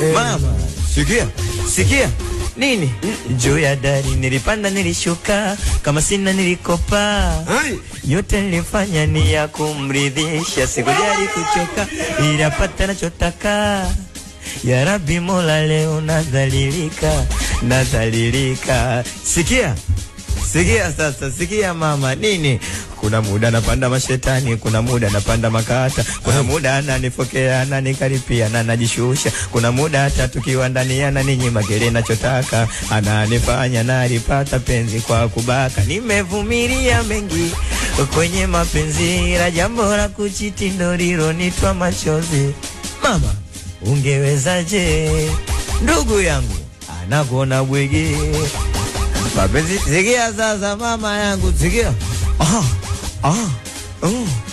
Mama, sikia, sikia nini? Juu ya dari nilipanda, nilishuka, kama sina nilikopa, Ai. yote nilifanya ni ya kumridhisha, sikujali kuchoka, ilapata nachotaka. Ya Rabbi Mola, leo nadhalilika, nadhalilika. Sikia, sikia sasa, sikia mama, nini? Kuna muda napanda mashetani, kuna muda napanda makata, kuna muda ananifokea, ananikaripia na najishusha, kuna muda hata tukiwa ndani ananinyima kile nachotaka, ananifanya nalipata penzi kwa kubaka. Nimevumilia mengi kwenye mapenzi, la jambo la kuchiti ndo lilonitwa machozi. Mama, ungewezaje ndugu yangu anakuona bwege mapenzi. Sikia sasa mama yangu, sikia ah, ah, oh.